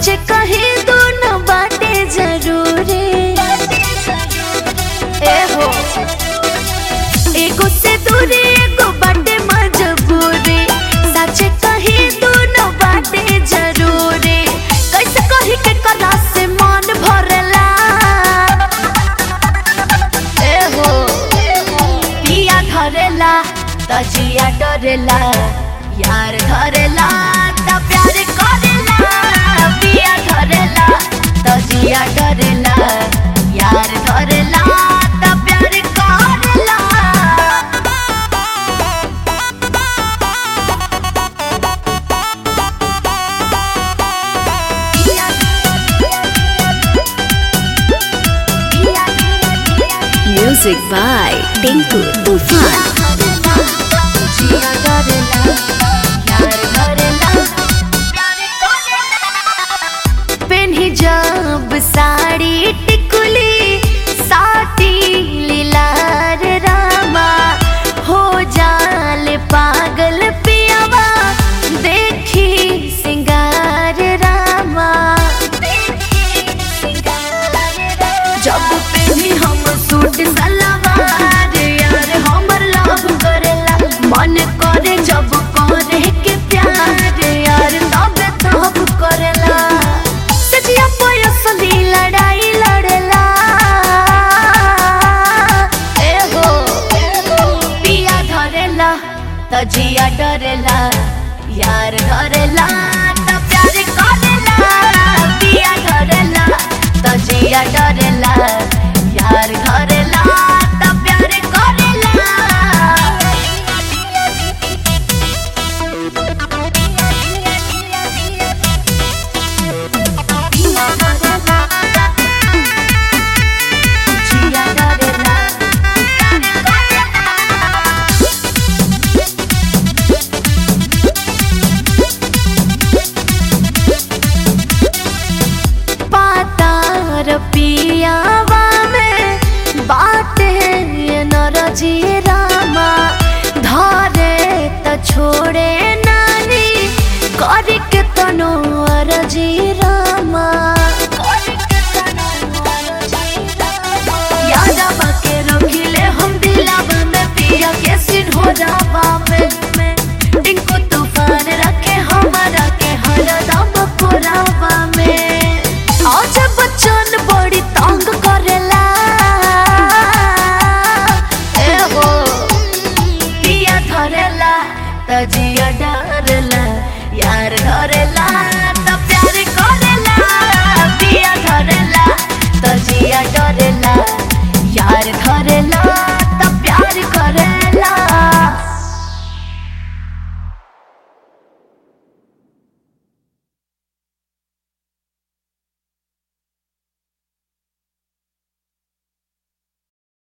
सच कहे दोनों बातें जरूरी ए हो एगो से दूरी एगो बाटे मजबूरी सच कहे दोनों बातें जरूरी कैसे कही के कला से मन भरला ए हो पिया धरेला तजिया डरेला यार धरेला त प्यार करेला पिया धरेला तजिया डरेला यार धरेला त प्यार करेला Music by Tinku Tufan. पेन्ही जब साड़ी टिकुली साटी लीलार रामा हो जाल पागल पियावा देखी सिंगार रामा जब पेन्ही हम सूट सलवार यार हमर लव करेला मन करे जब करे के प्यार यार तब तब करेला सजिया पयसली लड़ाई लड़ेला ए हो पिया धरेला तजिया डरेला यार धरेला त प्यार करेला पिया धरेला तजिया डरेला यार धरेला त प्यार करेला जिया डरेला पातार पियावा में बाटे नरजी रामा धरे त छोड़े नानी करी के तनो अरजी रामा यादवा के रखिले हम दिलावा में पिया के सिन हो जावा में में डिंको तूफान रखे हमारा के हरदम पुरावा में आज बच्चन बड़ी तंग करेला ए हो पिया धरेला तजिया डरेला यार धरेला त प्यार करेला पिया धरेला तजिया डरेला यार धरेला